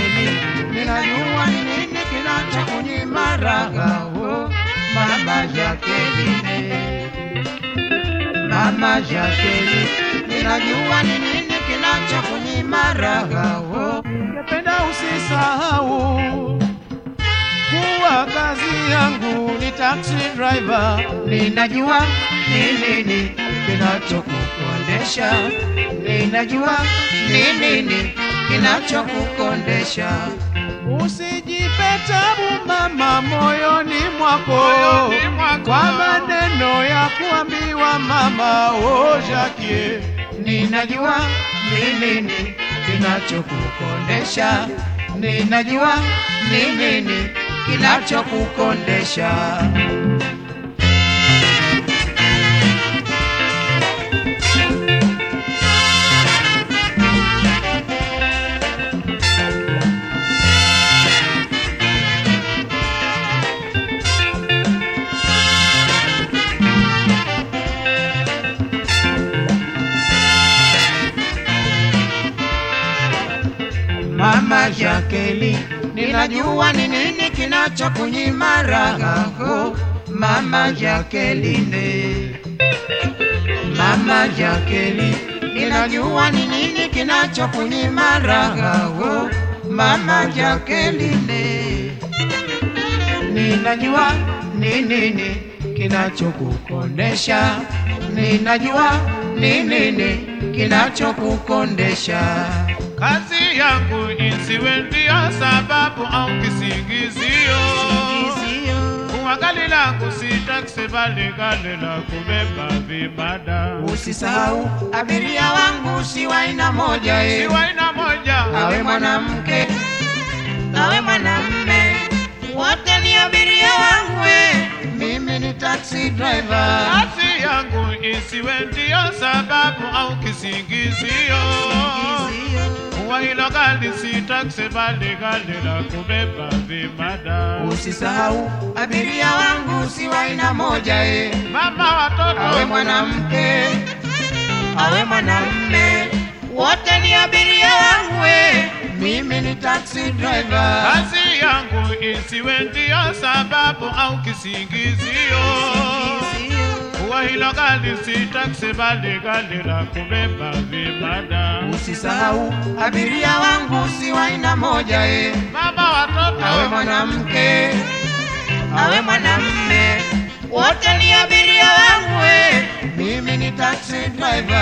Jacqueline, ninajua ni nini kinachokunyima raha. Oh, mama Jacqueline, mama Jacqueline, ninajua ni nini kinachokunyima raha. Oh, Ningependa usisahau kuwa kazi yangu ni taxi driver. ninajua ni nini kinachokukondesha, ninajua ni nini kinachokukondesha. Usijipe tabu mama moyoni mwako Moyoni mwako. kwa maneno ya kuambiwa mama oh Jackie. Ninajua ni nini kinachokukondesha, ninajua ni nini kinachokukondesha. Mama Jacqueline, ninajua ni nini kinachokunyima raha. Oh, Mama Jacqueline, Mama Jacqueline, ninajua ni nini kinachokunyima raha. Oh, Mama Jacqueline, ninajua ni nini kinachokukondesha, ninajua ni nini kinachokukondesha. Kazi yangu isiwe ndio sababu au kisingizio. Kuwa gari langu si taksi bali gari la kubeba vibada. Usisahau abiria wangu si wa aina moja Si eh. wa aina moja. awe mwanamke awe mwanamme, wote ni abiria wangu eh. Mimi ni taxi driver. Kazi yangu isiwe ndio sababu au kisingizio. Kuwa hilo gari si taksi bali gari la kubeba vibada. Usisahau abiria wangu si wa aina moja eh. Mama watoto awe mwanamke awe mwanamme, wote ni abiria wangu eh. Mimi ni taxi driver. Kazi yangu isiwe ndio sababu au kisingizio. Kuwa hilo gari si taksi bali gari la kubeba vibada. Usisahau abiria wangu si wa aina moja eh. Mama watoto awe mwanamke awe mwanamme, wote ni abiria wangu eh. Mimi ni taxi driver.